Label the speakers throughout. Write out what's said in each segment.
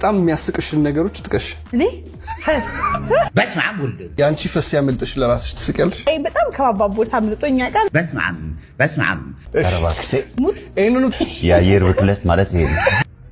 Speaker 1: በጣም የሚያስቅሽን ነገሮች ጥቀሽ።
Speaker 2: እኔ ፈስ
Speaker 3: በስመ አብ ወልድ
Speaker 1: የአንቺ ፈስ ያመልጥሽ ለራስሽ ትስቂያለሽ።
Speaker 2: ይሄ በጣም ከባባብ ቦታ አምልጦኛ ቃል
Speaker 3: በስመ አብ በስመ አብ
Speaker 4: ኧረ እባክሽ ተይ።
Speaker 2: ሙት
Speaker 1: ይህንኑ
Speaker 4: የአየር ብክለት ማለት ይሄ ነው።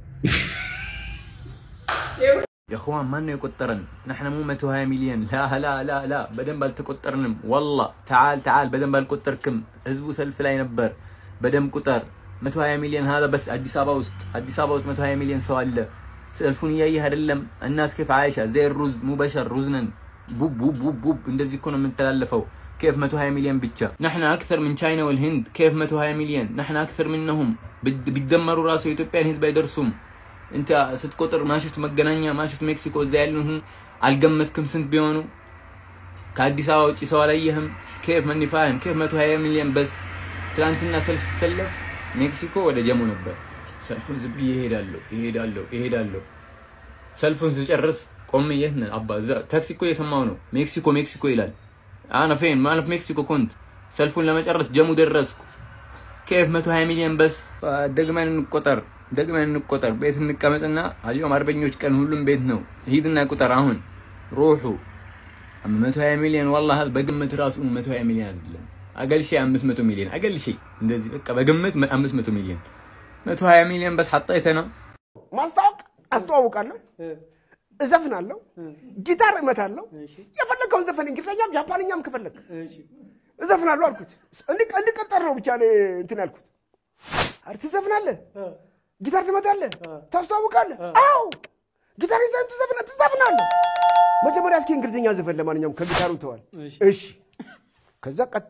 Speaker 5: የእኽዋን ማን ነው የቆጠረን? ናሕነ ሙ 120 ሚሊዮን ላ ላ ላ ላ በደንብ አልተቆጠርንም። ወላ ተዓል ተዓል በደንብ አልቆጠርክም። ህዝቡ ሰልፍ ላይ ነበር። በደንብ ቁጠር። 120 ሚሊዮን ሀዛ በስ አዲስ አበባ ውስጥ አዲስ አበባ ውስጥ 120 ሚሊዮን ሰው አለ። ሰልፉን እያየህ አይደለም? እናስ ኬፍ አይሻ ዘይ ሩዝ ሙ በሸር ሩዝ ነን ቡብ ቡብ ቡብ ቡብ እንደዚህ እኮ ነው የምንተላለፈው። كيف 120 مليون بيتشا نحن اكثر من تشاينا والهند كيف 120 مليون نحن اكثر منهم بد- بيتدمروا راسه ኢትዮጵያን ህዝብ አይደርሱም انت ስትቆጥር ማሽት መገናኛ ማሽት ሜክሲኮ እዛ ያሉን አልገመትክም ስንት ቢሆኑ ከአዲስ አበባ ውጭ ሰው አላየህም ኬፍ መኒፋህም ኬፍ 120 ሚሊዮን በስ ትናንትና ሰልፍ ሲሰለፍ ሜክሲኮ ወደ ጀሞ ነበር ሰልፉን ዝም ብዬ እሄዳለሁ እሄዳለሁ እሄዳለሁ ሰልፉን ስጨርስ ቆሜ የት ነን አባ እዛ ታክሲ እኮ እየሰማሁ ነው ሜክሲኮ ሜክሲኮ ይላል አነ ፌን ማለፍ ሜክሲኮ ኮንት ሰልፉን ለመጨረስ ጀሙ ደረስኩ ኬፍ 120 ሚሊዮን በስ ደግመን እንቆጠር ደግመን እንቆጠር ቤት እንቀመጥና አልዮም አርበኞች ቀን ሁሉም ቤት ነው ሂድና ቁጠር አሁን ሩሑ 120 ሚሊዮን والله በግምት ራሱ 120 ሚሊዮን አይደለም አገልሼ 500 ሚሊዮን አገልሼ እንደዚህ በቃ በግምት 500 ሚሊዮን 120 ሚሊዮን በስ ሐጣይተና
Speaker 6: ማስታወቅ አስተዋውቃለሁ፣ እዘፍናለሁ፣ ጊታር እመታለሁ። የፈለግከውን ዘፈን እንግሊዝኛም ጃፓንኛም ከፈለግ እዘፍናለሁ አልኩት። እንዲ- እንዲቀጠር ነው ብቻ እኔ እንትን ያልኩት። አር ትዘፍናለህ፣ ጊታር ትመታለህ፣ ታስተዋውቃለህ። አዎ ጊታር ይዘህ ትዘፍና ትዘፍናለህ። መጀመሪያ እስኪ እንግሊዝኛ ዘፈን ለማንኛውም ከጊታሩ ተዋል። እሺ ከዛ ቀጥታ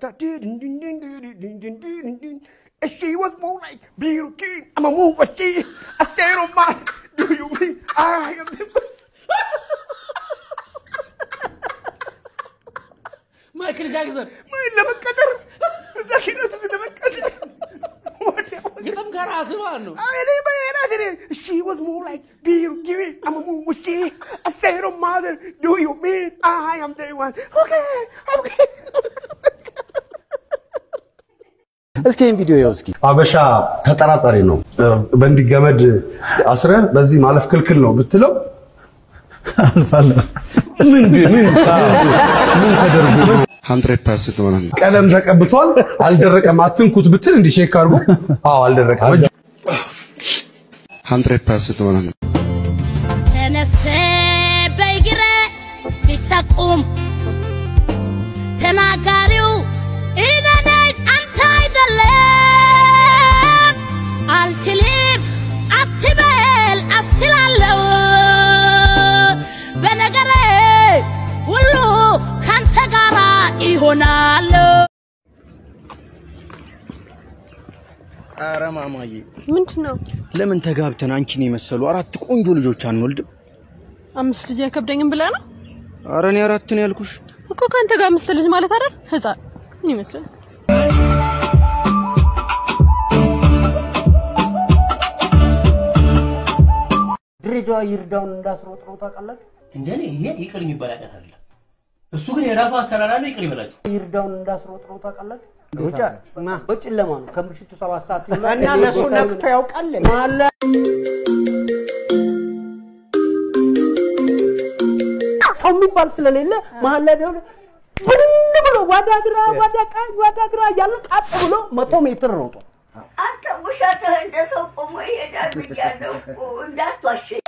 Speaker 6: እሺ was more like beauty I'm a move a she I said on my do you mean I am the
Speaker 7: ማይክል ጃክሰን
Speaker 6: ምን ለመቀጠር እዛ ኪነት ውስጥ ለመቀጠር ወዲያው
Speaker 7: ግጥም ከራስህ ማለት ነው።
Speaker 6: እኔ በእናት እኔ she was more like beauty I'm a move a she I said on mother do you mean I am the one okay okay
Speaker 4: እስኪ ይህን ቪዲዮ ይኸው እስኪ።
Speaker 8: አበሻ ተጠራጣሪ ነው። በእንዲህ ገመድ አስረ በዚህ ማለፍ ክልክል ነው ብትለው ምን ቢ- ምን ምን ተደርጎ ነው?
Speaker 1: 100% ማለት ነው።
Speaker 8: ቀለም ተቀብቷል አልደረቀም አትንኩት ብትል እንዲህ ሼክ አድርጎ አዎ አልደረቀም እጁ
Speaker 1: 100% ማለት ነው።
Speaker 9: ተነስተ በእግረ ብቻ ቁም። ተናጋሪው እኔ ነኝ አንተ አይደለም። አልችልም አትበል አስችላለሁ። በነገሬ ሁሉ ካንተ ጋራ ይሆናለሁ።
Speaker 5: ኧረ ማማዬ
Speaker 2: ምንድን ነው
Speaker 5: ለምን ተጋብተን አንቺን የመሰሉ አራት ቆንጆ ልጆች አንወልድም?
Speaker 2: አምስት ልጅ አይከብደኝም ብለህ ነው
Speaker 5: ኧረ እኔ አራት ነው ያልኩሽ።
Speaker 2: እኮ ከአንተ ጋር አምስት ልጅ ማለት አይደል ህፃን ምን ይመስላል
Speaker 7: ድሬዳዋ ይርዳውን እንዳስሮጥረው ታውቃላችሁ? እንደኔ ይሄ ይቅር የሚባል ኃጢአት አይደለም። እሱ ግን የራሱ አሰራር አለ። ይቅር ይበላችሁ። ይርዳውን እንዳስሮጥረው ታውቃላችሁ? ሩጫ በጨለማ ነው ከምሽቱ ሰባት ሰዓት ይሆናል።
Speaker 6: እና ለእሱ ነክቶ ያውቃል
Speaker 7: ማለ ሰው የሚባል ስለሌለ መሀል ላይ ቢሆን ብን ብሎ ወደ ግራ ወደ ቀኝ ወደ ግራ እያለ ቀጥ ብሎ መቶ ሜትር ሮጦ
Speaker 10: አንተ ውሸትህ እንደ ሰው ቆሞ ይሄዳል ብያለሁ እኮ እንዳትዋሸኝ።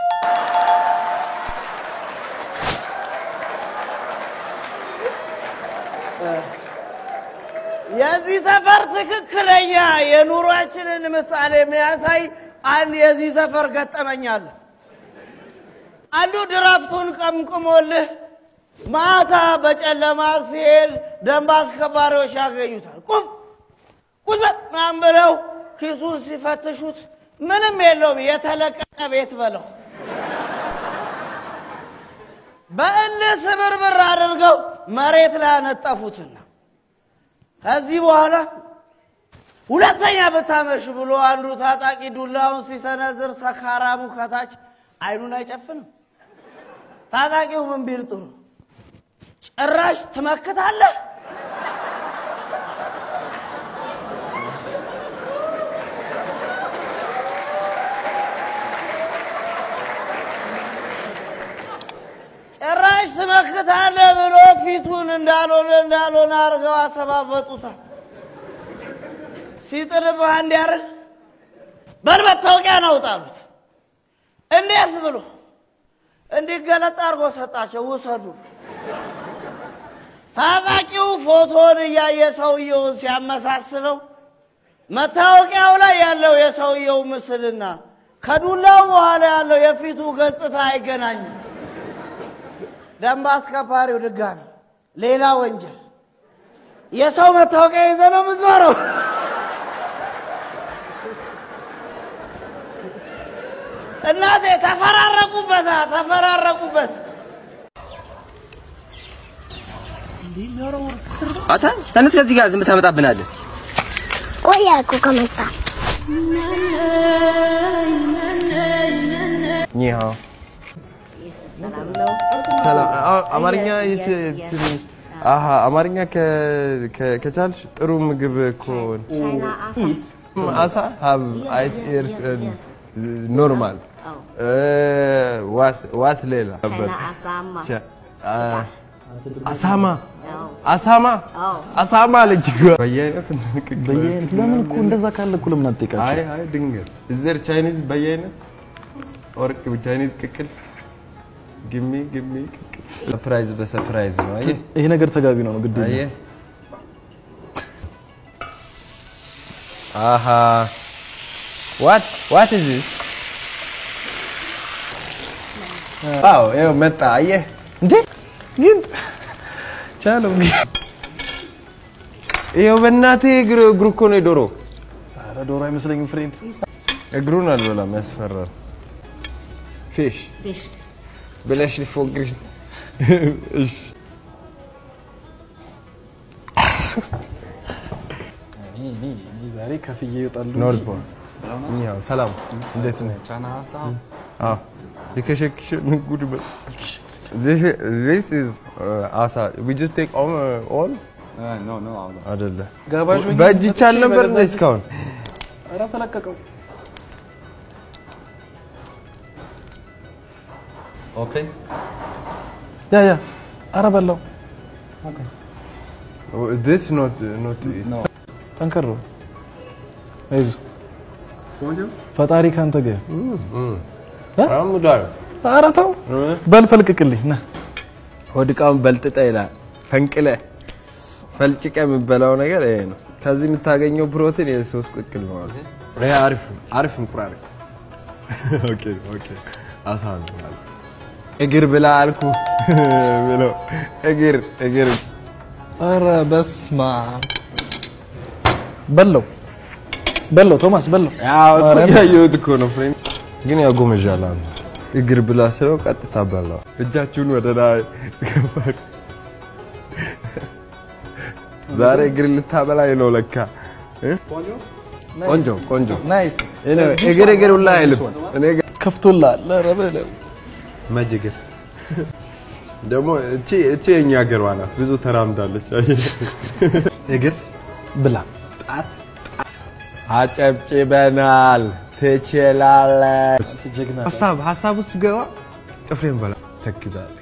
Speaker 11: የዚህ ሰፈር ትክክለኛ የኑሯችንን ምሳሌ የሚያሳይ አንድ የዚህ ሰፈር ገጠመኝ አለ። አንዱ ድራፍቱን ቀምቅሞልህ ማታ በጨለማ ሲሄድ ደንብ አስከባሪዎች ያገኙታል። ቁም ቁም በል ምናምን ብለው ኪሱን ሲፈትሹት ምንም የለውም፣ የተለቀቀ ቤት በለው። በእልህ ስብርብር አድርገው መሬት ላይ አነጠፉትና ከዚህ በኋላ ሁለተኛ ብታመሽ ብሎ አንዱ ታጣቂ ዱላውን ሲሰነዝር ሰካራሙ ከታች አይኑን አይጨፍንም። ታጣቂው ምን ቢል ጥሩ ጭራሽ ትመክታለህ? መች ትመክታለህ ብሎ ፊቱን እንዳልሆነ እንዳልሆነ አድርገው አሰባበጡታል። ሲጥልብህ እንዲያርግ በል መታወቂያ ነው ጣሉት። እንዴት ብሎ እንዲገለጥ አድርጎ ሰጣቸው። ውሰዱ። ታጣቂው ፎቶን እያየ ሰውየውን ሲያመሳስለው መታወቂያው ላይ ያለው የሰውየው ምስልና ከዱላው በኋላ ያለው የፊቱ ገጽታ አይገናኝም። ደንብ አስከባሪው ድጋሚ ሌላ ወንጀል የሰው መታወቂያ ይዘ ነው የምትዞረው። እናቴ ተፈራረቁበት፣ ተፈራረቁበት።
Speaker 12: አታ ተነስ ከዚህ ጋር ዝም ታመጣብናለህ።
Speaker 13: ቆየ እኮ ከመጣ
Speaker 14: ኒሃ ሰላም። አ- አማርኛ ይች- ትንሽ አሀ አማርኛ ከ- ከ- ከቻልሽ ጥሩ ምግብ እኮ አሳ ሀብ አይስ ኤርስ ኖርማል ዋት ዋት ሌላ ቻ- አ- አሳማ አሳማ አሳማ አለች እኮ። በየአይነት
Speaker 15: በየአይነት ለምን እኮ እንደዛ ካለ እኮ ለምን አትጠይቃቸው?
Speaker 14: አይ አይ ድንገት እዘር ቻይኒዝ በየአይነት ወርቅ ቻይኒዝ ቅቅል ግሚ ግሚ ቅቅል ሰርፕራይዝ በሰርፕራይዝ ነው። አየህ
Speaker 15: ይሄ ነገር ተጋቢ ነው ነው ግድ ነው።
Speaker 14: አየህ አሃ ዋት ዋት ኢዝ ዚስ አዎ ይኸው መጣ። አየህ
Speaker 15: እንዴ ግን ቻለው
Speaker 14: ይኸው በእናትህ እግር እግሩ እኮ ነው የዶሮ
Speaker 15: ኧረ ዶሮ አይመስለኝም ፍሬንድ።
Speaker 14: እግሩን አልበላም፣ ያስፈራል። ፊሽ
Speaker 16: ፊሽ
Speaker 14: ብለሽ ሊፎግርሽ እሺ
Speaker 15: ዛሬ ከፍዬ ይወጣሉ።
Speaker 14: ኖርዝ ቦል እኛው ሰላም፣ እንዴት ነህ? አዎ የከሸክሽ ጉድ በ This is uh, asa. We just take all, uh, all?
Speaker 17: no, no,
Speaker 14: አይደለ
Speaker 15: ጋባዥ ሆኜ
Speaker 14: በእጅ ይቻል ነበር እንደ እስካሁን
Speaker 15: ኧረ ተለቀቀው።
Speaker 14: ኦኬ
Speaker 15: ያ ያ ኧረ በላው።
Speaker 14: This not not no.
Speaker 15: ጠንከር በል። አይዞህ ፈጣሪ ካንተ ጋር
Speaker 14: አሙዳር
Speaker 15: ኧረ ተው በል ፈልቅቅልኝ ና
Speaker 14: ሆድቃውን በልጥጠ ይላል ፈንቅለ ፈልጭቀ የምበላው ነገር ይሄ ነው። ከዚህ የምታገኘው ፕሮቲን የሶስት ቅቅል ነው አለ። ይሄ አሪፍ ነው፣ አሪፍ እንቁራሪ። ኦኬ ኦኬ አሳ ነው አለ። እግር ብላ አልኩ ብሎ እግር እግር
Speaker 15: ኧረ በስመ አብ በለው በለው ቶማስ በለው።
Speaker 14: ያው እኮ
Speaker 15: ማርያም።
Speaker 14: ያየሁት እኮ ነው ፍሬንድ፣ ግን ያው ጎመዣል አንተ እግር ብላ ስለው ቀጥታ በላው። እጃችሁን ወደ ላይ ገባክ። ዛሬ እግር ልታበላኝ ነው ለካ እ? ቆንጆ ቆንጆ
Speaker 15: ናይስ
Speaker 14: እኔ እግር እግር ሁላ አይልም። እኔ ጋ-
Speaker 15: ከፍቶልሃል። ኧረ በለው
Speaker 14: መጅ እግር ደግሞ እቺ እቺ የኛ ሀገሯ ናት። ብዙ ተራምዳለች። እግር
Speaker 15: ብላ
Speaker 14: ጣት አጨብጭበናል። ትችላለህ።
Speaker 15: ጀግና
Speaker 14: ሀሳብ ሀሳብ ውስጥ ገባ ጥፍሬን በላ ተክዛለህ።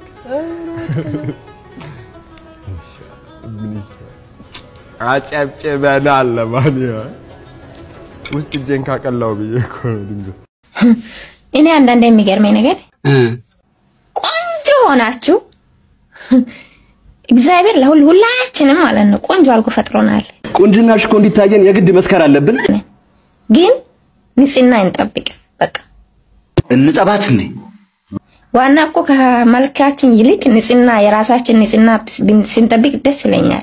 Speaker 14: ምን ይሻላል? አጨብጭበናል። ለማንኛውም ውስጥ እጄን ካቀላው ብዬ እኮ ነው ድንገት
Speaker 18: እኔ አንዳንድ የሚገርመኝ ነገር ቆንጆ ሆናችሁ እግዚአብሔር ለሁል ሁላችንም ማለት ነው ቆንጆ አድርጎ ፈጥሮናል።
Speaker 19: ቁንጅናሽ እኮ እንዲታየን የግድ መስከር አለብን።
Speaker 18: ግን ንጽህና እንጠብቅ። በቃ
Speaker 19: እንጠባት እንዴ?
Speaker 18: ዋና እኮ ከመልካችን ይልቅ ንጽህና የራሳችን ንጽህና ስንጠብቅ ደስ ይለኛል።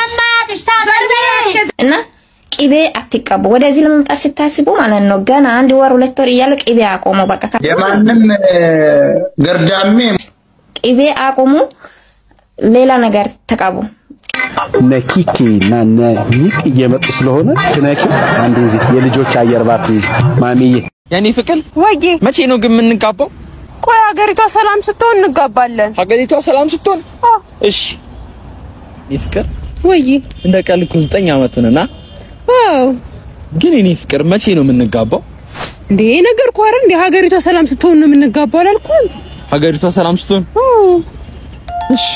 Speaker 18: እና ቅቤ አትቀቡ። ወደዚህ ለመምጣት ስታስቡ ማለት ነው ገና አንድ ወር ሁለት ወር እያለ ቅቤ አቆሙ። በቃ
Speaker 19: የማንም ገርዳሜ
Speaker 18: ቅቤ አቆሙ። ሌላ ነገር ተቀቡ።
Speaker 19: ነኪኪ እና ነኒክ እየመጡ ስለሆነ ትነኪ አንድ ዚህ የልጆች አየር ባትይዝ ማሚዬ
Speaker 12: የኔ ፍቅር
Speaker 20: ወጌ
Speaker 12: መቼ ነው ግን የምንጋባው?
Speaker 20: ቆይ ሀገሪቷ ሰላም ስትሆን እንጋባለን።
Speaker 12: ሀገሪቷ ሰላም ስትሆን እሺ። የኔ ፍቅር
Speaker 20: ወዬ
Speaker 12: እንደ ቀልድ እኮ ዘጠኝ አመቱንና
Speaker 20: አዎ
Speaker 12: ግን የኔ ፍቅር መቼ ነው የምንጋባው?
Speaker 20: እንዴ ነገር እኮ አይደል እንዴ ሀገሪቷ ሰላም ስትሆን ነው የምንጋባው አላልኩም?
Speaker 12: ሀገሪቷ ሰላም ስትሆን
Speaker 15: እሺ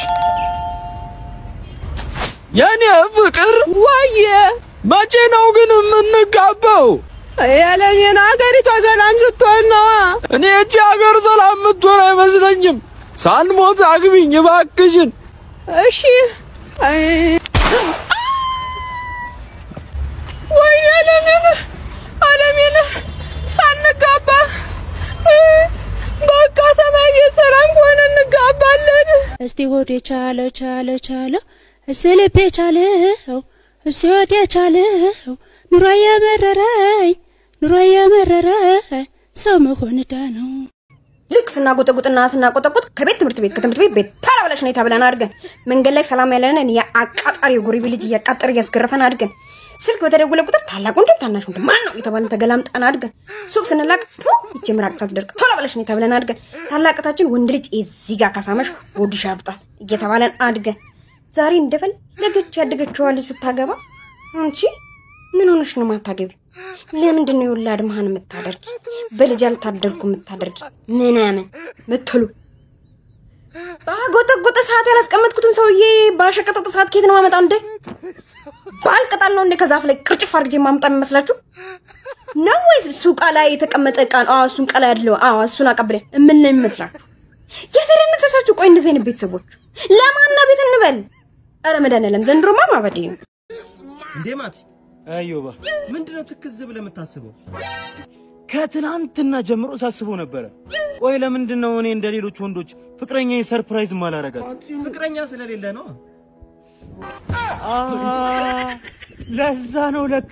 Speaker 15: የኔ ፍቅር
Speaker 20: ወየ
Speaker 15: መቼ ነው ግን የምንጋባው?
Speaker 20: የዓለሜን ሀገሪቷ ሰላም ስትሆን ነዋ።
Speaker 15: እኔ እቺ ሀገር ሰላም የምትሆን አይመስለኝም። ሳልሞት አግቢኝ እባክሽን።
Speaker 20: እሺ አይ ወይኔ ዓለሜን ዓለሜን ሳንጋባ በቃ ሰማይ ቤት ሰላም ከሆነ እንጋባለን።
Speaker 16: እስቲ ሆዴ ቻለ ቻለ ቻለ እስቲ ልቤ ቻለው እስቲ ሆዴ ቻለው ኑሮ የመረረኝ ኑሮ የመረረኝ ሰው መሆን ዕዳ ነው።
Speaker 17: ልክ ስናጎጠጉጥና ስናቆጠቁጥ ከቤት ትምህርት ቤት ከትምህርት ቤት ቤት ታላ ብለሽ ነይ ተብለን አድርገን መንገድ ላይ ሰላም ያለንን የአቃጣሪ የጎሪቤ ልጅ እያቃጠር እያስገረፈን አድርገን ስልክ በተደወለ ቁጥር ታላቅ ወንድም ታናሽ ወንድም ማን ነው የተባለን ተገላምጠን አድገን ሱቅ ስንላቅ ቱ ይቺ ምራቅ ሳትደርቅ ቶሎ ብለሽ ነይ ተብለን አድገን ታላቅታችን ወንድ ልጅ እዚህ ጋር ካሳመሽ ወድሽ ያብጣል እየተባለን አድገን ዛሬ እንደፈለገች ያደገችዋ ልጅ ስታገባ አንቺ ምን ሆነሽ ነው ማታገቢ? ለምንድን ነው የወላድ መሀን የምታደርጊ? በልጅ አልታደርኩ የምታደርጊ ምናምን ምትሉ ባጎጠጎጠ ሰዓት ያላስቀመጥኩትን ሰውዬ ባሸቀጠጠ ሰዓት ከየት ነው ማመጣው እንዴ? ባልቅጣል ነው እንዴ ከዛፍ ላይ ቅርጭፍ አድርጌ ማምጣ የሚመስላችሁ ነው ወይስ ሱቃ ላይ የተቀመጠ እቃ ነው? አዎ እሱን ቀላ ያለው አዎ እሱን አቀብለ እምን ነው የሚመስላችሁ? የተደነሰሳችሁ ቆይ እንደዚህ አይነት ቤተሰቦች ለማና ቤት እንበል? ኧረ መድኃኒዓለም ዘንድሮማ ማበዴ ነው።
Speaker 21: እንዴ ማቲ አዮባ ምንድነው ትክዝ ብለህ የምታስበው? ከትናንትና ጀምሮ ሳስበው ነበረ። ቆይ ለምንድን ነው እኔ እንደ ሌሎች ወንዶች ፍቅረኛ ሰርፕራይዝ ማላረጋት? ፍቅረኛ ስለሌለ ነው። ለዛ ነው ለካ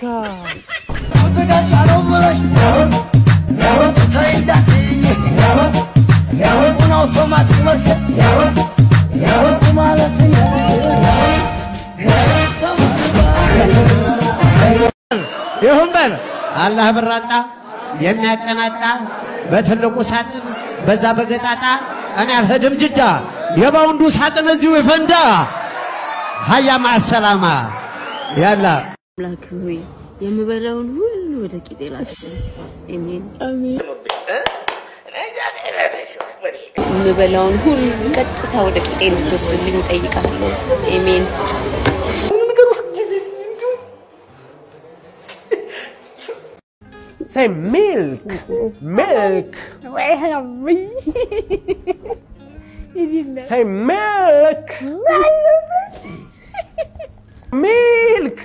Speaker 11: ይሁን በል አላህ ብራጣ የሚያቀናጣ በትልቁ ሳጥን በዛ በገጣጣ እኔ አልሄድም ጅዳ የባውንዱ ሳጥን እዚሁ ይፈንዳ። ሀያ ማሰላማ ያላ
Speaker 22: አምላክ ሆይ የምበላውን ሁሉ ወደ ቂጤ ላክልኝ። አሜን አሜን። የምበላውን ሁሉ ቀጥታ ወደ ቂጤ እንድትወስድልኝ እጠይቃለሁ። አሜን።
Speaker 11: Say milk, milk. Say milk. milk.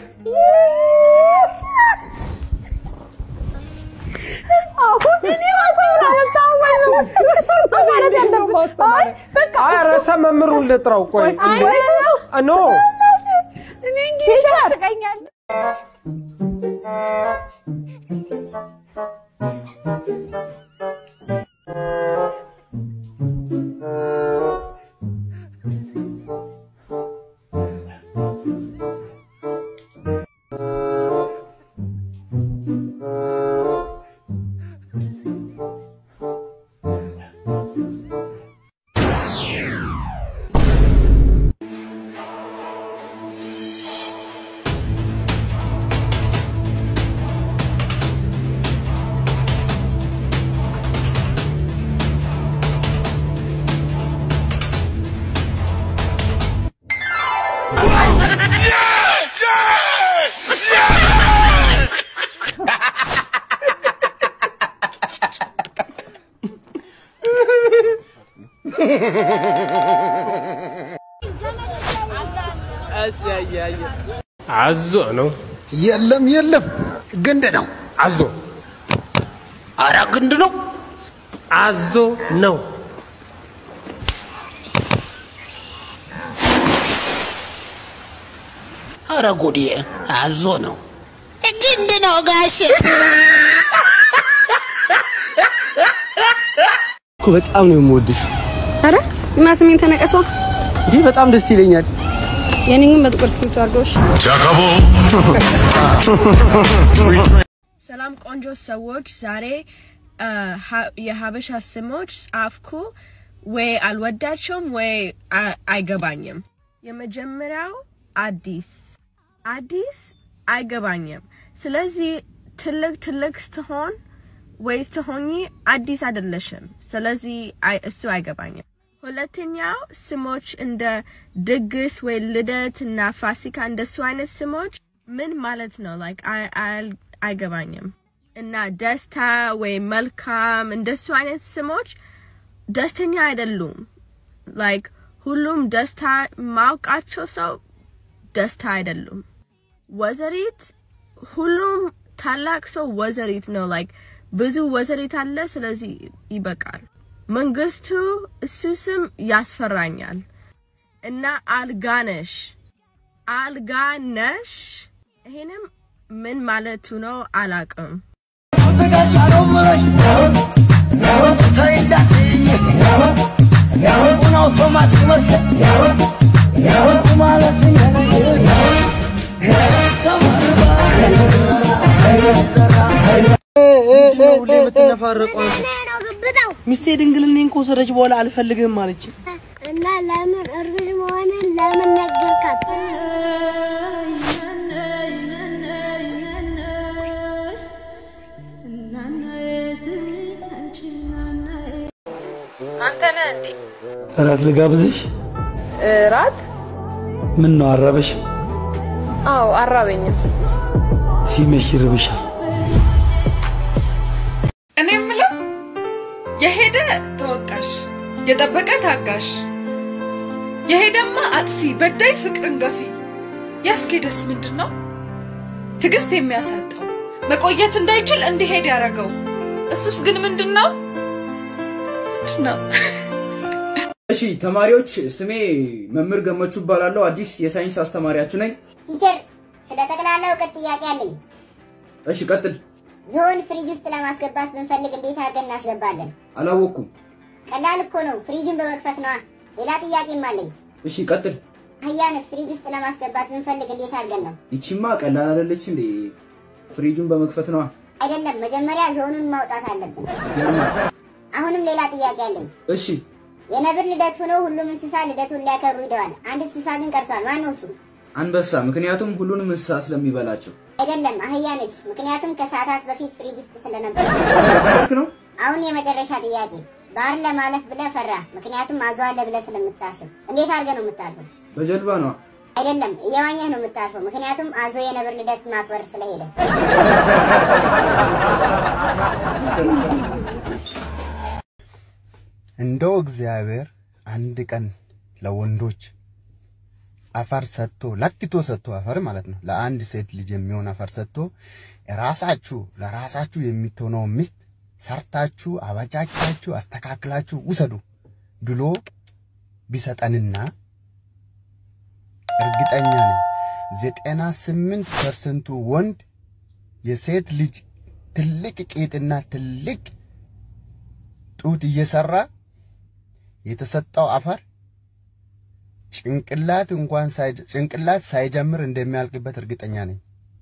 Speaker 21: ኧረ መምህሩን ልጥራው። ቆይ ኖ
Speaker 20: እኔ እንግሊዝ ያስቀኛል።
Speaker 21: አዞ ነው።
Speaker 6: የለም የለም፣ ግንድ ነው።
Speaker 21: አዞ
Speaker 6: አረ ግንድ ነው።
Speaker 21: አዞ ነው።
Speaker 6: አረ ጉዴ፣ አዞ ነው።
Speaker 9: ግንድ ነው ጋሽ።
Speaker 15: እኮ በጣም ነው የምወድሽ።
Speaker 2: አረ እና ስሜን ተነቀሷ።
Speaker 15: እንዲህ በጣም ደስ ይለኛል።
Speaker 2: የኔን ግን በጥቁር እስክሪብቶ አድርገውሽ።
Speaker 20: ሰላም ቆንጆ ሰዎች፣ ዛሬ አ፣ ሀ- የሀበሻ ስሞች ጻፍኩ። ወይ አልወዳቸውም ወይ አ- አይገባኝም። የመጀመሪያው አዲስ አዲስ አይገባኝም። ስለዚህ ትልቅ ትልቅ ስትሆን ወይ ስትሆኚ አዲስ አይደለሽም። ስለዚህ አይ- እሱ አይገባኝም። ሁለተኛው ስሞች እንደ ድግስ ወይ ልደት እና ፋሲካ እንደሱ አይነት ስሞች ምን ማለት ነው? ላይክ አይገባኝም። እና ደስታ ወይ መልካም እንደሱ አይነት ስሞች ደስተኛ አይደሉም። ላይክ ሁሉም ደስታ ማውቃቸው ሰው ደስታ አይደሉም። ወዘሪት ሁሉም ታላቅ ሰው ወዘሪት ነው። ላይክ ብዙ ወዘሪት አለ። ስለዚህ ይበቃል። መንግስቱ እሱ ስም ያስፈራኛል። እና አልጋነሽ አልጋነሽ ይሄንም ምን ማለቱ ነው አላቅም።
Speaker 11: ሚስቴ ድንግልናዬን ከወሰደች በኋላ አልፈልግም አለች።
Speaker 13: እና ለምን እርጉዝ መሆንን ለምን ነገርካት?
Speaker 2: አንተ ነህ እንዴ?
Speaker 19: እራት ልጋብዝሽ?
Speaker 2: እራት?
Speaker 19: ምን ነው አረበሽ?
Speaker 2: አዎ አራበኝም።
Speaker 19: ሲመሽ ይርብሻል።
Speaker 3: እኔ የምለው የሄደ ተወቃሽ፣ የጠበቀ ታጋሽ፣ የሄደማ አጥፊ፣ በዳይ ፍቅርን ገፊ ያስኬደስ ምንድን ነው? ትዕግስት የሚያሳጣው መቆየት እንዳይችል እንዲሄድ ያደረገው እሱስ ግን ምንድን ነው? ምንድን ነው?
Speaker 5: እሺ ተማሪዎች፣ ስሜ መምህር ገመቹ እባላለሁ። አዲስ የሳይንስ አስተማሪያችሁ ነኝ።
Speaker 13: ቲቸር ስለ ጠቅላላ እውቀት ጥያቄ አለኝ።
Speaker 5: እሺ ቀጥል።
Speaker 13: ዝሆን ፍሪጅ ውስጥ ለማስገባት ብንፈልግ እንዴት አድርገን እናስገባለን?
Speaker 5: አላወቅኩም።
Speaker 13: ቀላል እኮ ነው፣ ፍሪጅን በመክፈት ነዋ። ሌላ ጥያቄም አለኝ።
Speaker 5: እሺ ቀጥል።
Speaker 13: አህያንስ ፍሪጅ ውስጥ ለማስገባት ብንፈልግ እንዴት አድርገን ነው?
Speaker 5: ይቺማ ቀላል አይደለች እንዴ? ፍሪጁን በመክፈት ነዋ።
Speaker 13: አይደለም፣ መጀመሪያ ዝሆኑን ማውጣት አለብን።
Speaker 5: ይገርማል።
Speaker 13: አሁንም ሌላ ጥያቄ አለኝ።
Speaker 5: እሺ
Speaker 13: የነብር ልደት ሆኖ ሁሉም እንስሳ ልደቱን ሊያከብሩ ሂደዋል። አንድ እንስሳ ግን ቀርቷል። ማን ነው እሱ?
Speaker 5: አንበሳ፣ ምክንያቱም ሁሉንም እንስሳ ስለሚበላቸው።
Speaker 13: አይደለም፣ አህያ ነች። ምክንያቱም ከሰዓታት በፊት ፍሪጅ ውስጥ ስለነበር።
Speaker 5: ነው።
Speaker 13: አሁን የመጨረሻ ጥያቄ፣ ባህር ለማለፍ ብለህ ፈራ፣ ምክንያቱም አዞ አለ ብለህ ስለምታስብ። እንዴት አድርገህ ነው የምታልፈው?
Speaker 5: በጀልባ ነዋ።
Speaker 13: አይደለም፣ እየዋኘህ ነው የምታልፈው፣ ምክንያቱም አዞ የነብር ልደት ማክበር ስለሄደ።
Speaker 4: እንደው እግዚአብሔር አንድ ቀን ለወንዶች አፈር ሰጥቶ ለክቶ ሰጥቶ አፈር ማለት ነው ለአንድ ሴት ልጅ የሚሆን አፈር ሰጥቶ ራሳችሁ ለራሳችሁ የምትሆነው ሚስት ሰርታችሁ አበጃጅታችሁ አስተካክላችሁ ውሰዱ ብሎ ቢሰጠንና እርግጠኛ ነኝ ዘጠና ስምንት ፐርሰንቱ ወንድ የሴት ልጅ ትልቅ ቄጥና ትልቅ ጡት እየሰራ የተሰጠው አፈር ጭንቅላት እንኳን ጭንቅላት ሳይጀምር እንደሚያልቅበት እርግጠኛ ነኝ።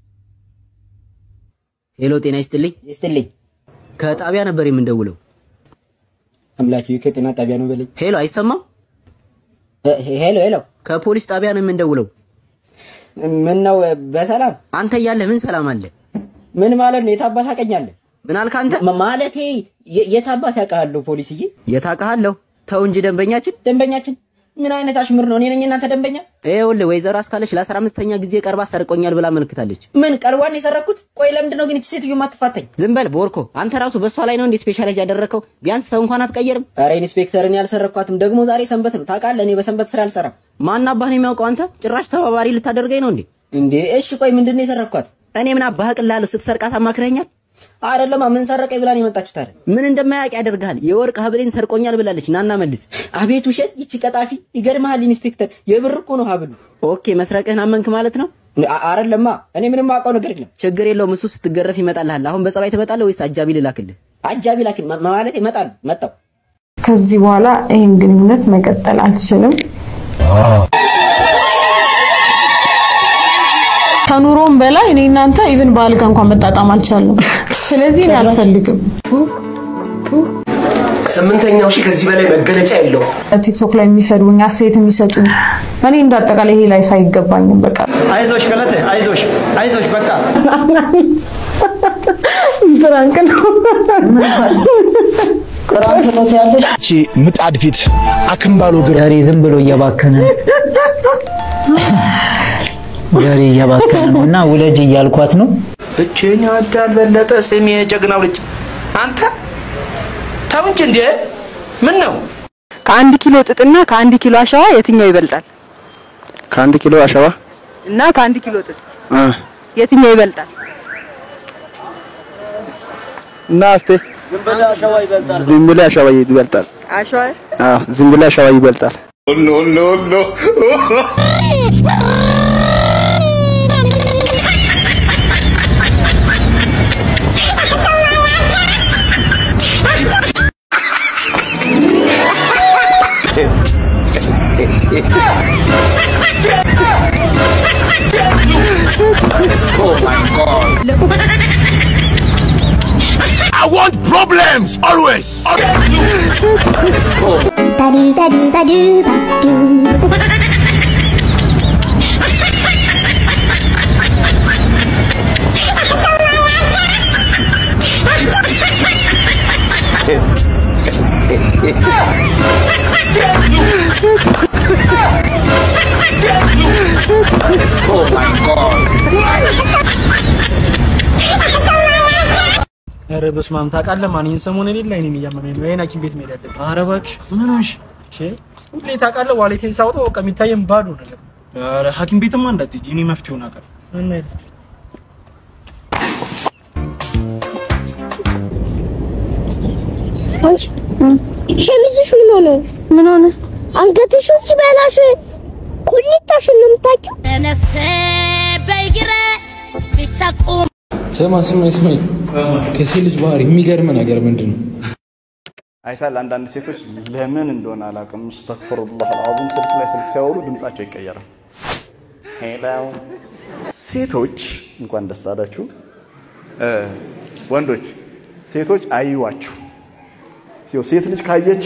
Speaker 23: ሄሎ፣ ጤና ይስጥልኝ። ይስጥልኝ። ከጣቢያ ነበር የምንደውለው።
Speaker 11: አምላኬ ከጤና ጣቢያ ነው በለኝ።
Speaker 23: ሄሎ፣ አይሰማም?
Speaker 11: ሄሎ ሄሎ፣
Speaker 23: ከፖሊስ ጣቢያ ነው የምንደውለው።
Speaker 11: ምን ነው በሰላም
Speaker 23: አንተ እያለህ ምን ሰላም አለ?
Speaker 11: ምን ማለት ነው? የታባት አቀኛለህ?
Speaker 23: ምን አልክ አንተ?
Speaker 11: ማለቴ የታባት ያውቃለሁ ፖሊስዬ።
Speaker 23: የታውቃለሁ። ተው እንጂ ደንበኛችን
Speaker 11: ደንበኛችን ምን አይነት አሽሙር ነው? እኔ ነኝ እናንተ ደንበኛ?
Speaker 23: ይኸውልህ ወይዘሮ አስካለች ለአስራ አምስተኛ ጊዜ ቀርባ ሰርቆኛል ብላ አመልክታለች።
Speaker 11: ምን ቀልቧን የሰረኩት? ቆይ ለምንድን ነው ግን እቺ ሴትዮ የማትፋተኝ?
Speaker 23: ዝም በል ቦርኮ። አንተ ራሱ በእሷ ላይ ነው እንዴ ስፔሻላይዝ ያደረግከው? ቢያንስ ሰው እንኳን አትቀየርም?
Speaker 11: ኧረ ኢንስፔክተር፣ እኔ አልሰረኳትም። ደግሞ ዛሬ ሰንበት ነው ታውቃለህ። እኔ በሰንበት ስራ አልሰራም።
Speaker 23: ማን አባህ ነው የሚያውቀው? አንተ ጭራሽ ተባባሪ ልታደርገኝ ነው እንዴ?
Speaker 11: እንዴ እሺ፣ ቆይ ምንድን ነው የሰረኳት?
Speaker 23: እኔ ምን አባህ ቅላለሁ? ስትሰርቃት አማክረኛል?
Speaker 11: አይደለማ ምን ሰረቀኝ ብላ ነው የመጣችሁት አይደል?
Speaker 23: ምን እንደማያውቅ ያደርግሃል። የወርቅ ሀብሌን ሰርቆኛል ብላለች። ናና መልስ።
Speaker 11: አቤት ውሸት! ይቺ ቀጣፊ ይገርምሃል ኢንስፔክተር፣ የብር እኮ ነው ሀብሉ።
Speaker 23: ኦኬ መስረቅህን አመንክ ማለት ነው?
Speaker 11: አይደለማ እኔ ምንም አውቀው ነገር የለም።
Speaker 23: ችግር የለውም። እሱ ስትገረፍ ይመጣልሃል። አሁን በጸባይ ትመጣለህ ወይስ አጃቢ ልላክልህ?
Speaker 11: አጃቢ ላክል ማለት ይመጣል። መጣው
Speaker 24: ከዚህ በኋላ ይህን ግንኙነት መቀጠል አልችልም። ከኑሮም በላይ እኔ እናንተ ኢቭን በአልጋ እንኳን መጣጣም አልቻለም። ስለዚህ እኔ አልፈልግም።
Speaker 25: ስምንተኛው ሺህ ከዚህ በላይ መገለጫ የለውም።
Speaker 24: ቲክቶክ ላይ የሚሰዱኝ አስተያየት የሚሰጡኝ እኔ እንዳጠቃላይ ይሄ ላይፍ አይገባኝም። በቃ
Speaker 21: አይዞሽ ገለቴ፣ አይዞሽ፣ አይዞሽ በቃ
Speaker 24: ፍራንክ ነው።
Speaker 12: ቅራንት ነው ያለሽ።
Speaker 1: እቺ ምጣድ ፊት አክምባሎ ግር
Speaker 12: ዘሬ ዝም ብሎ እየባከነ ዘሬ እየባከነ ነው እና ውለጅ እያልኳት ነው።
Speaker 7: ብቸኛ ወዳል በለጠ ስሜ የጀግናው ልጅ አንተ ተው እንጂ እንዴ! ምን ነው
Speaker 8: ከአንድ ኪሎ ጥጥና ከአንድ ኪሎ አሸዋ የትኛው ይበልጣል?
Speaker 1: ከአንድ ኪሎ አሸዋ
Speaker 8: እና ከአንድ ኪሎ ጥጥ
Speaker 1: አ
Speaker 8: የትኛው ይበልጣል?
Speaker 1: እና እስቲ
Speaker 21: ዝም ብለህ አሸዋ ይበልጣል።
Speaker 1: ዝም ብለህ አሸዋ ይበልጣል።
Speaker 8: አሸዋ
Speaker 1: አዎ ዝም ብለህ አሸዋ ይበልጣል።
Speaker 15: ኖ ኖ ኖ
Speaker 1: Oh my god. I want problems always.
Speaker 13: Ba-do, ba-do, ba-do, ba-do.
Speaker 1: Oh my god.
Speaker 21: ኧረ በስመ አብ ታውቃለህ ማን ይህን ሰሞን የሌለ አይኔን እያመመኝ ነው። ይሄን ሐኪም ቤት መሄድ አለብኝ። ኧረ እባክሽ ምን ሆንሽ? ሁሌ ታውቃለህ ዋሌቴን ሳወጣው በቃ የሚታየን ባዶ ነገር። ኧረ ሐኪም ቤትማ እንዳትሄጂ እኔ መፍትሄውን አውቃለሁ። እንሂድ።
Speaker 10: አንቺ ሸሚዝሽ ምን ሆነ? ምን ሆነ? አንገትሽ ሲበላሽ ኩሊታሽን ነው የምታውቂው? ተነስተ በይግረ ቢተቁም
Speaker 14: ስማ ስማ እስማኤል፣ ከሴት ልጅ ባህሪ የሚገርም ነገር ምንድን ነው?
Speaker 26: አይታል አንዳንድ ሴቶች ለምን እንደሆነ አላውቅም፣ እስተግፍሩላህ አልዓዚም ስልክ ላይ ስልክ ሲያወሩ ድምጻቸው ይቀየራል። ሄሎ ሴቶች እንኳን ደስ አላችሁ። እ ወንዶች ሴቶች አይዋችሁ። ሲው ሴት ልጅ ካየች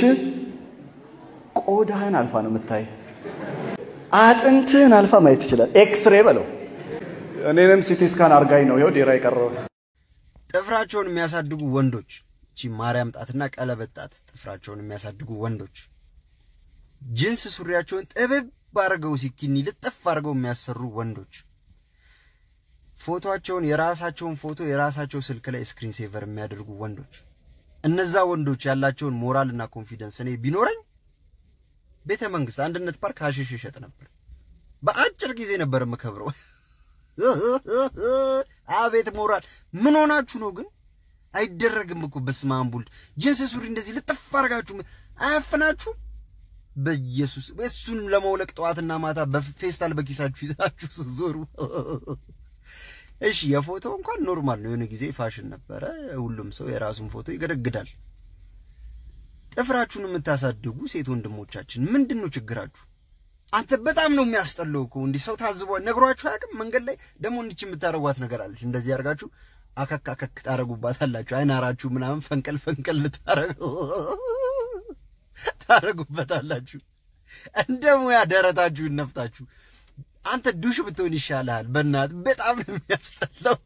Speaker 26: ቆዳህን አልፋ ነው የምታይ፣ አጥንትህን አልፋ ማየት ትችላል። ኤክስሬ በለው። እኔንም ሲቲ ስካን አርጋኝ ነው ይኸው ዴራ የቀረሁት።
Speaker 4: ጥፍራቸውን የሚያሳድጉ ወንዶች እቺ ማርያም ጣትና ቀለበት ጣት ጥፍራቸውን የሚያሳድጉ ወንዶች ጅንስ ሱሪያቸውን ጥብብ አድርገው ሲኪኒ ልጥፍ አድርገው የሚያሰሩ ወንዶች ፎቶቸውን የራሳቸውን ፎቶ የራሳቸው ስልክ ላይ ስክሪን ሴቨር የሚያደርጉ ወንዶች እነዛ ወንዶች ያላቸውን ሞራልና ኮንፊደንስ እኔ ቢኖረኝ ቤተ መንግስት አንድነት ፓርክ ሀሺሽ ይሸጥ ነበር። በአጭር ጊዜ ነበር የምከብረው። አቤት ሞራል! ምን ሆናችሁ ነው ግን? አይደረግም እኮ በስመ አብ ወልድ። ጅንስ ሱሪ እንደዚህ ልጥፍ አድርጋችሁ አያፍናችሁ? በኢየሱስ እሱን ለመውለቅ ጠዋትና ማታ በፌስታል በኪሳችሁ ይዛችሁ ስትዞሩ እሺ የፎቶ እንኳን ኖርማል ነው። የሆነ ጊዜ ፋሽን ነበረ። ሁሉም ሰው የራሱን ፎቶ ይገደግዳል። ጥፍራችሁን የምታሳድጉ ሴት ወንድሞቻችን ምንድን ነው ችግራችሁ? አንተ በጣም ነው የሚያስጠላው እኮ እንዲህ ሰው ታዝቧ ነግሯችሁ አያውቅም። መንገድ ላይ ደግሞ እንዲች የምታረጓት ነገር አለች። እንደዚህ አድርጋችሁ አከክ አከክ ታረጉባታላችሁ። አይናራችሁ ምናምን ፈንቀል ፈንቀል ልታረጉ ታረጉበታላችሁ። እንደ ሙያ ደረታችሁን ነፍታችሁ አንተ ዱሽ ብትሆን ይሻልሃል። በእናት በጣም ነው የሚያስጠላው።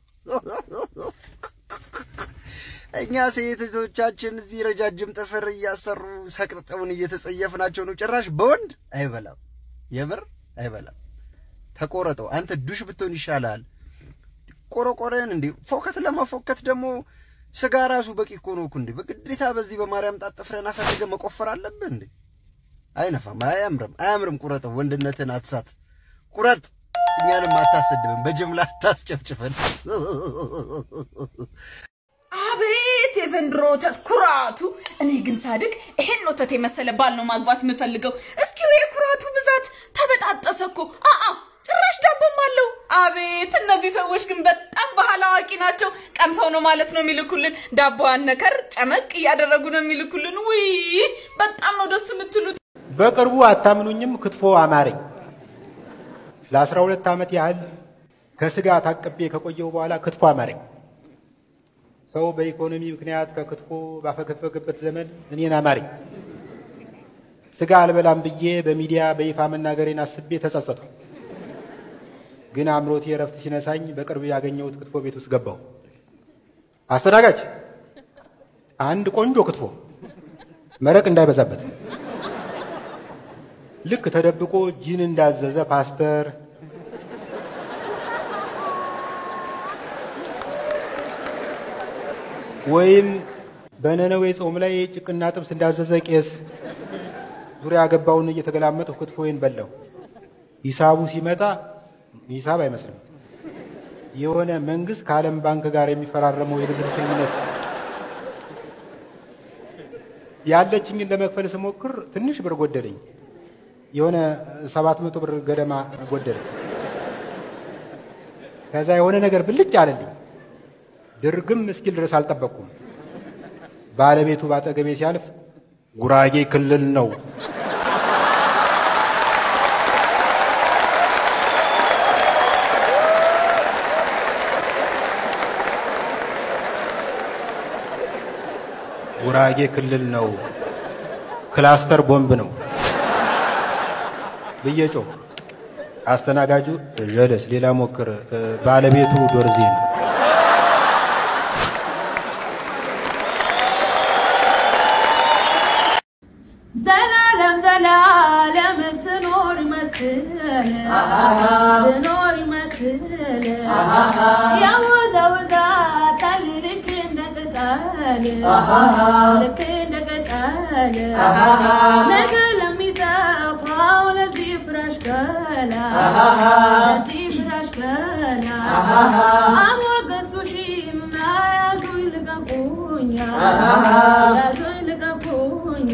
Speaker 4: እኛ ሴቶቻችን እዚህ ረጃጅም ጥፍር እያሰሩ ሰቅጥጠውን እየተጸየፍናቸው ነው። ጭራሽ በወንድ አይበላም፣ የምር አይበላም። ተቆረጠው። አንተ ዱሽ ብትሆን ይሻልሃል። ቆረቆረን እንዴ ፎከት ለመፎከት ደግሞ ስጋ ራሱ በቂ እኮ ነው እኮ እንዴ። በግዴታ በዚህ በማርያም ጣት ጥፍረን አሳድገ መቆፈር አለብህ እንዴ? አይነፋም፣ አያምርም፣ አያምርም። ቁረጠው። ወንድነትን አትሳት። ቁረጥ። እኛንም አታሰድብን፣ በጅምላ አታስጨፍጭፈን።
Speaker 3: አቤት የዘንድሮ ወተት ኩራቱ! እኔ ግን ሳድግ ይሄን ወተት የመሰለ ባል ነው ማግባት የምፈልገው። እስኪ የኩራቱ ብዛት ተበጣጠሰ እኮ። አአ ጭራሽ ዳቦም አለው። አቤት እነዚህ ሰዎች ግን በጣም ባህል አዋቂ ናቸው። ቀምሰው ነው ማለት ነው የሚልኩልን። ዳቦዋን ነከር ጨመቅ እያደረጉ ነው የሚልኩልን። ውይ በጣም ነው ደስ የምትሉት።
Speaker 27: በቅርቡ አታምኑኝም፣ ክትፎ አማረኝ። ለአስራ ሁለት ዓመት ያህል ከስጋ ታቅቤ ከቆየው በኋላ ክትፎ አማረኝ። ሰው በኢኮኖሚ ምክንያት ከክትፎ ባፈገፈገበት ዘመን እኔን አማረኝ። ስጋ አልበላም ብዬ በሚዲያ በይፋ መናገሬን አስቤ ተጸጸትኩ። ግን አእምሮቴ እረፍት ሲነሳኝ በቅርብ ያገኘሁት ክትፎ ቤት ውስጥ ገባሁ። አስተናጋጅ፣ አንድ ቆንጆ ክትፎ መረቅ እንዳይበዛበት። ልክ ተደብቆ ጂን እንዳዘዘ ፓስተር ወይም በነነዌ ጾም ላይ ጭቅና ጥብስ እንዳዘዘ ቄስ ዙሪያ ገባውን እየተገላመጥሁ ክትፎዬን በላሁ። ሂሳቡ ሲመጣ ሂሳብ አይመስልም። የሆነ መንግስት ከዓለም ባንክ ጋር የሚፈራረመው የብድር ስምምነት ያለችኝን ለመክፈል ስሞክር ትንሽ ብር ጎደለኝ። የሆነ ሰባት መቶ ብር ገደማ ጎደለኝ። ከዛ የሆነ ነገር ብልጭ አለልኝ። ድርግም እስኪል ድረስ አልጠበቅኩም። ባለቤቱ ባጠገቤ ሲያልፍ ጉራጌ ክልል ነው ጉራጌ ክልል ነው፣ ክላስተር ቦምብ ነው ብዬ ጮህ። አስተናጋጁ ጀለስ ሌላ ሞክር፣ ባለቤቱ ዶርዜ ነው።
Speaker 3: ዘላለም ዘላለም ትኖር ይመስል ትኖር ይመስል ያወዛውዛታል ልክ እንደ ቅጠል ልክ እንደ ቅጠል ነገ ለሚጠፋው ለዚህ ፍራሽ ገላ ለዚህ ፍራሽ ገላ አሞገሱሽና ያዙኝ ልቀቁኛ ያዙኝ ልቀቁኛ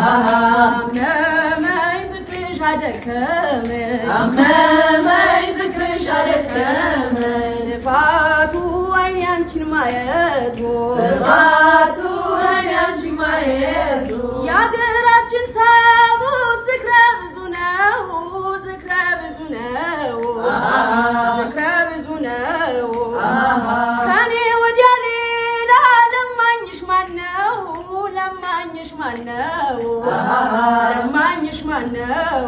Speaker 3: አመመኝ ፍቅርሽ አደከመኝ አመመኝ ፍቅርሽ አደከመኝ ልፋቱ አይኔ አንቺን ማየቱ ልፋቱ አይኔ አንቺን ማየቱ የሀገራችን ታቦት ዝክረ ብዙ ነው ዝክረ ብዙ ነው ዝክረ ብዙ ነው ከኔ ወዲያ ሌላ ለማኝሽ ማነው ለማኝሽ ማነው ለማኝሽ ማነው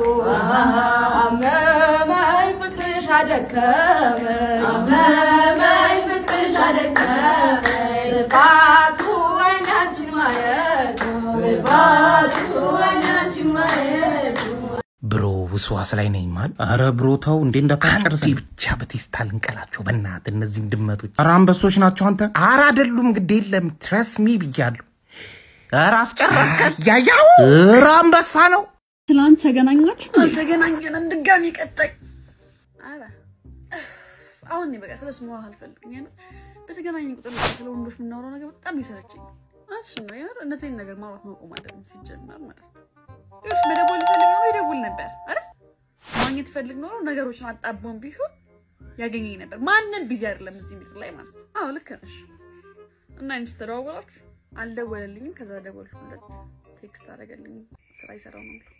Speaker 3: አመመኝ ፍቅርሽ አደከመኝ አመመኝ ፍቅርሽ አደከመኝ ልፋቱ አይኔ አንቺን ማየቱ ልፋቱ አይኔ አንቺን ማየቱ
Speaker 6: ብሮ ውስዋስ ላይ ነኝ ማል። አረ ብሮ ተው እንዴ እንዳታስጨርስ። አንዴ ብቻ በቴስታ ልንቀላቸው በእናትህ እነዚህን ድመቶች። አረ አንበሶች ናቸው አንተ። አረ አይደሉም፣ ግድ የለም ትረስ ሚ ብያለሁ። አረ አስጨረስከን። ያያው አረ አንበሳ ነው።
Speaker 9: ትላንት ተገናኛችሁ?
Speaker 16: አልተገናኘንም። ድጋሚ ቀጣይ። ኧረ አሁን እኔ በቃ ስለሱ ማውራት አልፈልግም። የምር በተገናኘን ቁጥር በቃ ስለ ወንዶች የምናወራው ነገር በጣም ይሰለችኝ። እሱን ነው የምር እነዚህን ነገር ማውራት ማቆም አለብን ሲጀመር ማለት ነው። ይኸውልሽ መደወል ይፈልግ ኖሮ ይደውል ነበር አይደል? ማግኘት ይፈልግ ኖሮ ነገሮችን አጣቦም ቢሆን ያገኘኝ ነበር። ማንም ቢዚ አይደለም እዚህ ምድር ላይ ማለት ነው። አዎ ልክ ነሽ። እና አንቺስ ተደዋወላችሁ? አልደወለልኝም። ከዛ ደወልኩለት፣ ቴክስት አደረገልኝ። ስራ ይሰራው ነው ብሎ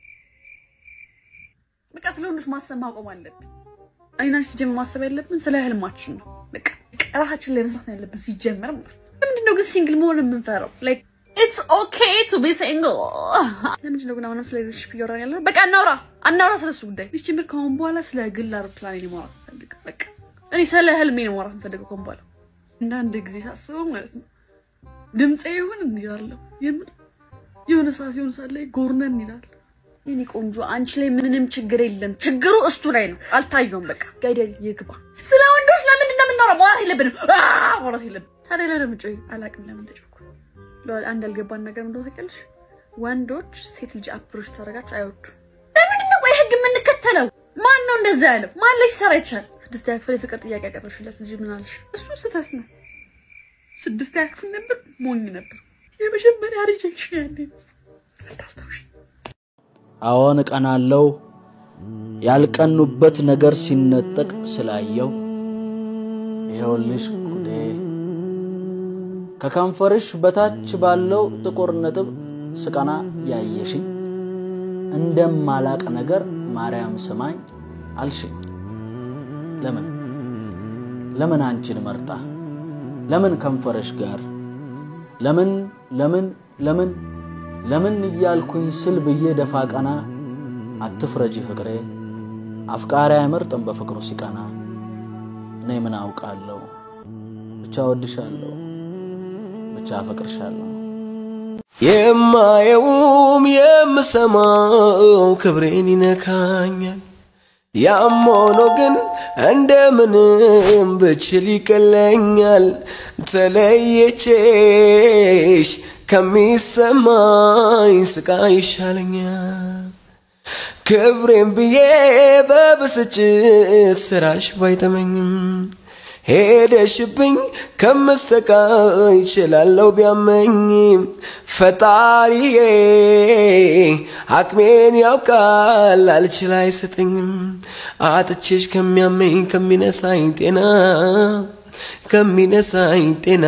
Speaker 16: በቃ ስለ ወንዶች ማሰብ ማቆም አለብን። እኔና አንቺ ሲጀምር ማሰብ ያለብን ስለ ህልማችን ነው። በቃ ራሳችን ላይ መስራት ነው ያለብን ሲጀመር ማለት ነው። ለምንድን ነው ግን ሲንግል መሆን የምንፈራው? ላይክ ኢትስ ኦኬ ቱ ቢ ሲንግል። ለምንድን ነው ግን አሁንም ስለ ሪሌሽንሺፕ እያወራን ያለ ነው? በቃ እናውራ አናውራ ስለሱ ጉዳይ። ሲጀምር ከአሁን በኋላ ስለ ግል አውሮፕላን ነው ማውራት ፈልግ። በቃ እኔ ስለ ህልሜ ነው ማውራት የምፈልገው ከአሁን በኋላ። እንደ አንድ ጊዜ ሳስበው ማለት ነው ድምፄ ይሁን እንዲላለሁ የምር የሆነ ሰዓት የሆነ ሰዓት ላይ ጎርነን ይላል። የኔ ቆንጆ አንቺ ላይ ምንም ችግር የለም። ችግሩ እሱ ላይ ነው። አልታየውም። በቃ ገደል ይግባ። ስለ ወንዶች ለምንድን ነው የምናወራው? ማውራት የለብንም አ ማውራት የለብንም። ታዲያ ለምን ምጮይ? አላቅም ለምን እንደጮኩ። አንድ ያልገባን ነገር እንደሆነ ታውቂያለሽ? ወንዶች ሴት ልጅ አፕሮች ታደርጋቸው አይወዱም። ለምንድን ነው ቆይ ህግ የምንከተለው? ማን ነው እንደዛ ያለው? ማን ላይ ሲሰራ ይችላል? ስድስተኛ ክፍል የፍቅር ጥያቄ ያቀረብሽለት ልጅ ምን አለሽ? እሱ ስህተት ነው። ስድስተኛ ክፍል ነበር፣ ሞኝ ነበር። የመጀመሪያ ሪጀክሽን ያኔ አታስታውሽ
Speaker 17: አዎን እቀናለሁ። ያልቀኑበት ነገር ሲነጠቅ ስላየው ይኸውልሽ ጉዴ ከከንፈርሽ በታች ባለው ጥቁር ነጥብ ስቀና ያየሽኝ እንደማላቅ ነገር ማርያም ስማኝ አልሽኝ። ለምን ለምን አንቺን መርጣ ለምን ከንፈርሽ ጋር ለምን ለምን ለምን ለምን እያልኩኝ ስል ብዬ ደፋ ቀና አትፍረጂ ፍቅሬ አፍቃሪ አይመርጥም በፍቅሩ ሲቀና እኔ ምን አውቃለሁ ብቻ ወድሻለሁ ብቻ አፈቅርሻለሁ
Speaker 2: የማየውም የምሰማው ክብሬን ይነካኛል። ያም ሆኖ ግን እንደምንም ብችል ይቀለኛል ተለየቼሽ ከሚሰማኝ ስቃይ ይሻለኛል። ክብሬን ብዬ በብስጭት ስራሽ ባይተመኝም ሄደሽብኝ ከምሰቃይ ይችላለው ቢያመኝም ፈጣሪዬ አቅሜን ያውቃል አልችል አይሰጠኝም አጥቼሽ ከሚያመኝ ከሚነሳኝ ጤና ከሚነሳኝ ጤና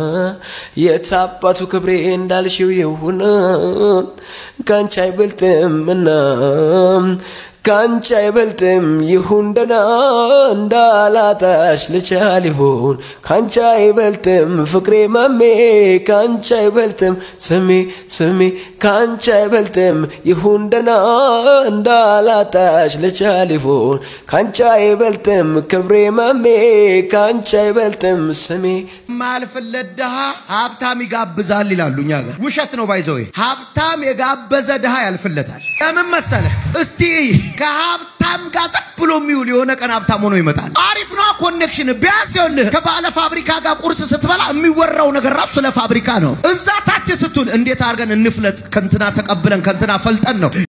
Speaker 2: የታባቱ ክብሬ እንዳልሽው ይሁን ካንቺ አይበልጥምና ካንቺ አይበልጥም ይሁን ደና እንዳላጣሽ ልቻል ይሁን ካንቺ አይበልጥም ፍቅሬ መሜ ካንቺ አይበልጥም ስሜ ስሜ ካንቺ አይበልጥም ይሁን ደና እንዳላጣሽ ልቻል ይሁን ካንቺ አይበልጥም ክብሬ መሜ ካንቺ አይበልጥም ስሜ
Speaker 5: ማልፍለት ድሃ ሀብታም ይጋብዛል ይላሉ እኛ ጋር። ውሸት ነው ባይዘዌ። ሀብታም የጋበዘ ድሃ ያልፍለታል። ለምን መሰለ? እስቲ ከሀብታም ጋር ዝም ብሎ የሚውል የሆነ ቀን ሀብታም ሆኖ ይመጣል። አሪፍ ነው ኮኔክሽን። ቢያንስ ይኸውልህ ከባለ ፋብሪካ ጋር ቁርስ ስትበላ የሚወራው ነገር ራሱ ስለ ፋብሪካ ነው። እዛ ታች ስትውል እንዴት አድርገን እንፍለጥ፣ ከንትና ተቀብለን ከንትና ፈልጠን ነው